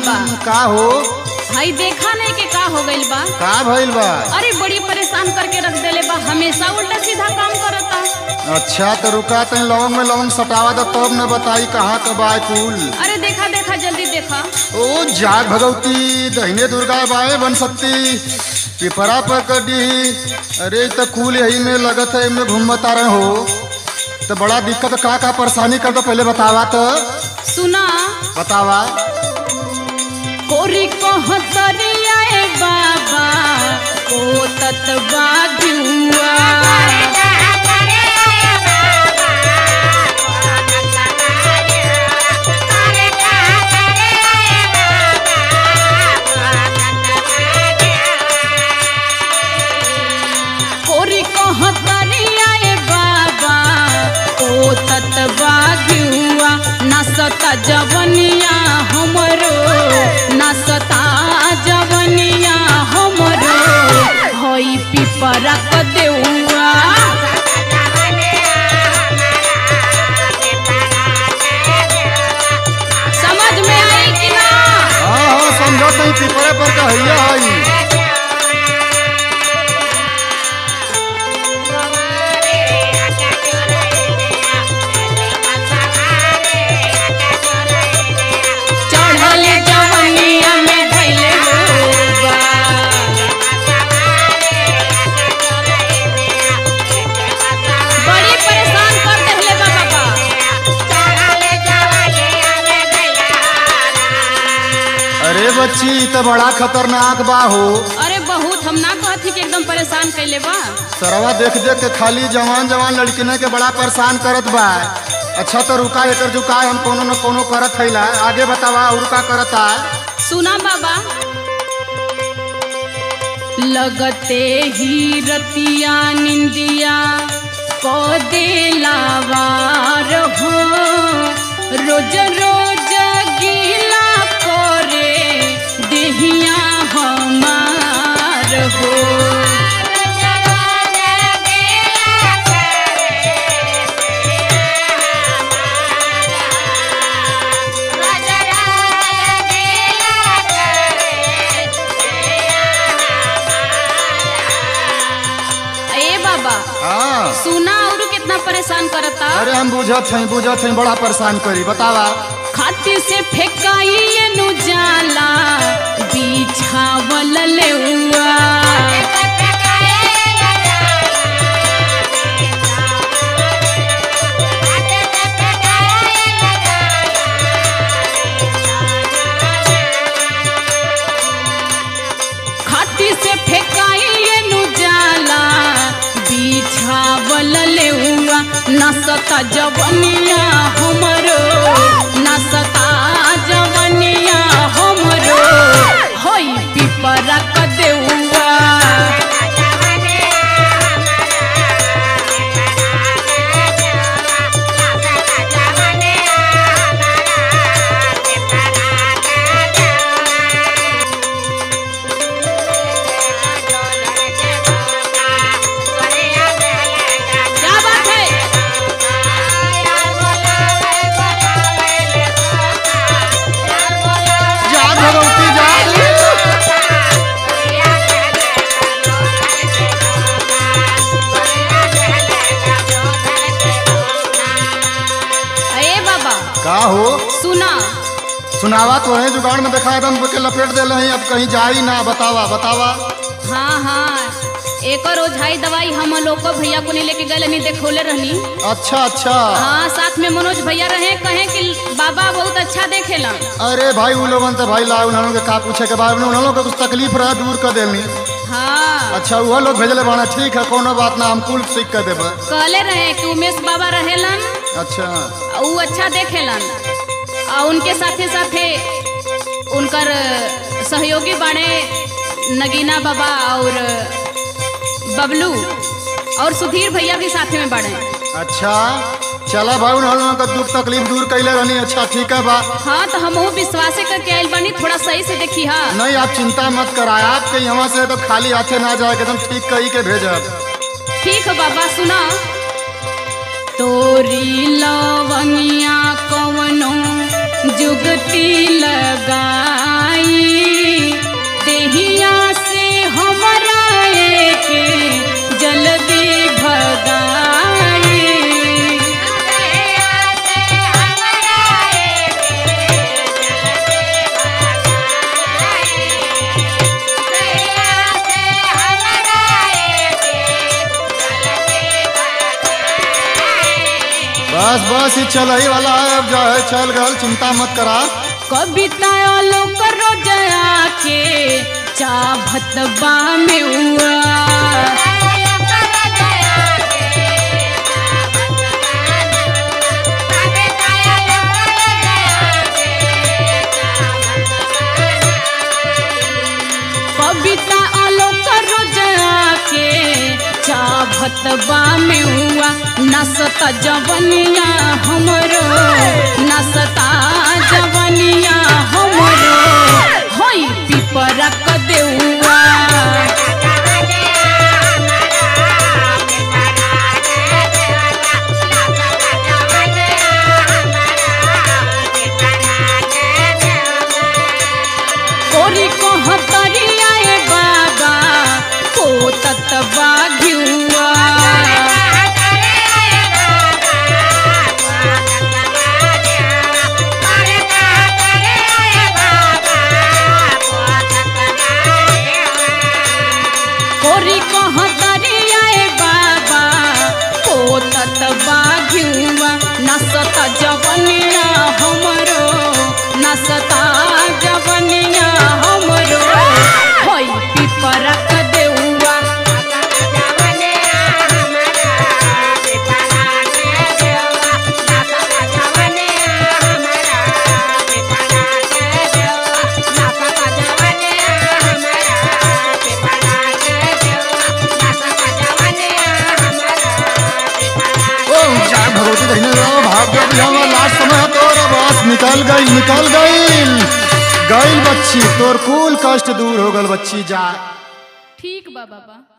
बाबा का हो भाई देखा नहीं के का हो गइल बा का भइल बा अरे बड़ी परेशान करके रख देले बा हमेशा उल्टा सीधा काम करता अच्छा तो रुका तनी लवंग में लवंग सटावा दो तब न बताई कहाँ का बा कुल अरे देखा देखा जल्दी देखा ओ जाग भगवती दहिने दुर्गा बाए बन सकती पिपरा पर कडी अरे तो कुल यही में लगत है इनमें घूमता रहे हो तो बड़ा दिक्कत का का परेशानी कर दो पहले बतावा तो सुना बतावा कोरी कहतरिया ए बाबा ओ ततबा जुआ कोरी कहतरिया ए बाबा ओ ततबा जुआ नसता जवनिया हमरो नसता जवनिया हमरो हई पिपरा क देउआ समझ में आई कि ना हाँ हाँ समझो तनी पिपरे पर का हैया हई चढ़ल जवनिया में धैले होगा बड़ी परेशान कर देले बा बाबा अरे बच्ची ई तो बड़ा खतरनाक बा हो अरे बहुत हम ना कहती कि एकदम परेशान कैले बा सरवा देख देख के खाली जवान जवान लड़किने के बड़ा परेशान करत बा अच्छा तो रुका एकर जुकाय हम कोनो न कोनो करत हैला आगे बतावा और का करता सुना बाबा लगते ही रतिया निंदिया को देलावार हो रोज रोज गीला करे देहिया हमार हो ए बाबा हाँ सुना और कितना परेशान करता अरे हम बुझत हई बुझत हई बड़ा परेशान करी बतावा खाती से फेंकाई नु जाला बिछावल लेउआ खाती से फेंकाई नु जाला बिछावल लेउआ नसता जवनिया हमरो नसता जवनिया हमरो होई पिपरा क देउआ क्या बात है जाग भगवती जाग ए बाबा का हो सुना सुनावा तो है जुगाड़ में देखा एकदम के लपेट दे रहे अब कहीं जाई ना बतावा बतावा हाँ हाँ एक और ओझाई दवाई हम लोग को भैया को नहीं लेके गए नहीं देखोले रहनी अच्छा अच्छा हाँ साथ में मनोज भैया रहे कहे कि बाबा बहुत अच्छा देखेला अरे भाई उन लोगन तो भाई ला उन्होंने के का पूछे के बाद में उन्होंने के कुछ तकलीफ रहा दूर कर देनी हाँ अच्छा वो लोग भेजले बाना ठीक है कोनो बात ना हम कुल सीख कर देबे कहले रहे कि उमेश बाबा रहेलन अच्छा आ ऊ अच्छा देखेलन आ उनके साथे साथे उनकर सहयोगी बाड़े नगीना बाबा और बबलू और सुधीर भैया भी साथे में बाड़े अच्छा चला भाई उन्होंने का दुख तकलीफ दूर कैले रहनी अच्छा ठीक है बा हाँ तो हम विश्वासे करके आयल बानी थोड़ा सही से देखी हाँ नहीं आप चिंता मत कराए आपके यहाँ से तो खाली हाथे ना जाए एकदम ठीक कही के भेजब ठीक है बाबा सुना तोरी लवंगिया कवनो जुगती लगा बस बस ही चल ही वाला है अब जो है चल गल चिंता मत करा कविता लोक रोजया के चाभत बा में हुआ कविता आलोक रोजया के चाभत बा में हुआ नसता जवनिया हमरो नसता जवनिया हमरो होई पिपरा क देउआ कोरी कहतरिया ए बाबा को ततबा घिउआ कोरी कहतरिया ए बाबा को ततबा घिउआ नसता जवनिया हमरो नसता जवनिया हमरो होई पिपरा क देउआ ओ जा भगवती दहीने रहो भाग गया भी हमारा लास्ट समय है तोर बस निकल गई निकल गई गई बच्ची तोर कुल कष्ट दूर हो गल बच्ची जा ठीक बा बाबा